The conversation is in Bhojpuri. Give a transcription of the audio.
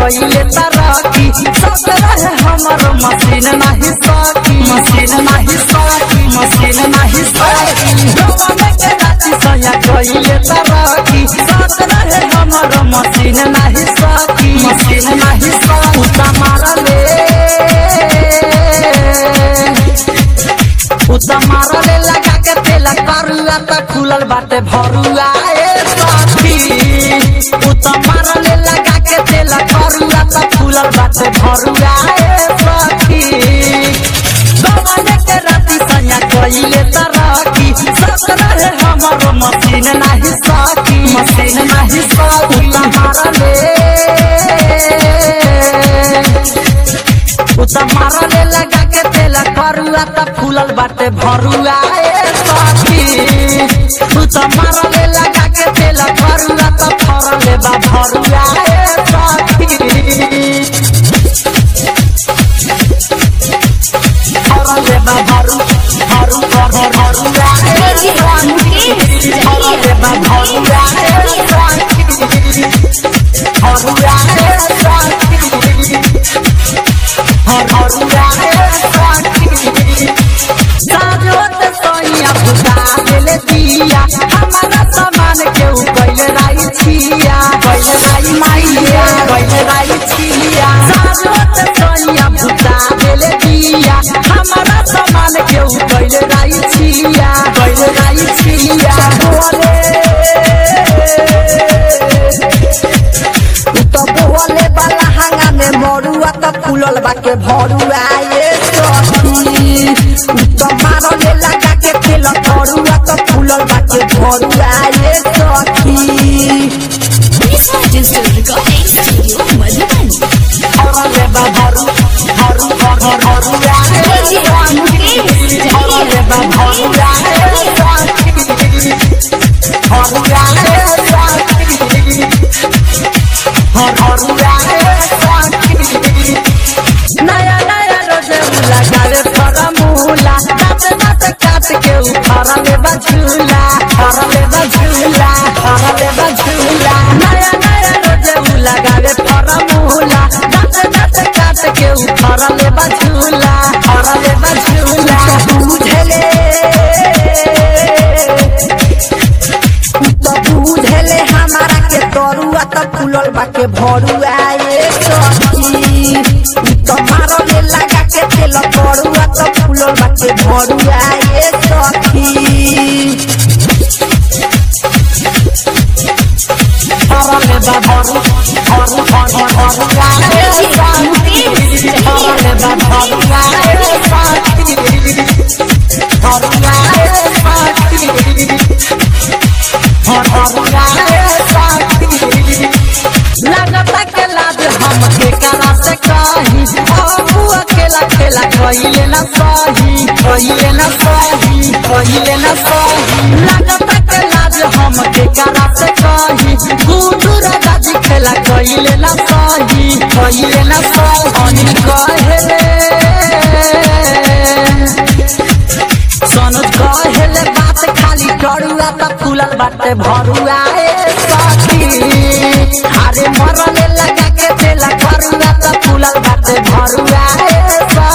कइले तरक्की सब रहे हमर मशीन नाही सकी मशीन नाही सकी मशीन नाही सकी गवन के राती सया कइले तरक्की सब रहे हमर मशीन नाही सकी मशीन नाही सकी उता मारले उता मारले लगा के तेल करुआ त खुलल बाटे भरुआ ए सखी उता मारले लगा के तेल करुआ त खुलल बाटे भरुआ ए सखी गवन के राती सया कइले तरक्की सब रहे हमर मशीन नाही सकी मशीन नाही सकी उता मारले उता मारले लगा के तेल करुआ त फूलल बाटे भरुआ ए सखी उता मारले लगा के तेल करुआ त फरले बा भरुआ ए सखी फरले बा भरु भरु भरु भरुआ ए सखी फरले बा भरुआ ए सखी भरुआ ए सखी भरुआ ए सखी साजोत सोइया बुता देले दिया हमारा सामान के ऊपर राई छिया पहले राई माइया पहले राई छिया साजोत सोइया बुता देले दिया हमारा सामान के ऊपर राई छिया पहले राई छिया बोले तो बोले वाला हंगा में मरुआ त फूलल बाके भरुआ ये सखी तो मारले लगा के तेल करुआ त फूलल बाके भरुआ ये सखी Lisa Digital Recording Studio, Madhuban. हरले बा भरु भरु भरु भरुआ ये सखी हरले बा भरुआ ये सखी भरुआ ये सखी भरुआ ये सखी नया नया रोजे लगावे फरमूला दांत दांत काट के उखाड़ा ले बझूला खाड़ा ले बझूला खाड़ा ले बझूला नया नया रोजे लगावे फरमूला दांत दांत काट के उखाड़ा ले बझूला खाड़ा ले बझूला बुझले तो बुझले हमारा के तरुआ त फूलल बाके भरुआ ये सखी तो मारले लगा के तेल करुआ त फूलल बाके भरुआ ये सखी हरले बा भरु भरु भरु भरुआ ये सखी हरले बा भरुआ ये सखी भरुआ ये सखी भरुआ ये सखी लगता के लाज हमके करा से कही बाबू अकेला खेला कहिले न सही कहिले न सही कहिले न सही लगता के लाज हमके करा से कही गुडू राजा जी खेला कहिले न सही कहिले न सही अनिल कहे सनोज कहेले बात खाली डरुआ त फूलल बाटे भरुआ ए सखी अरे मरले लगा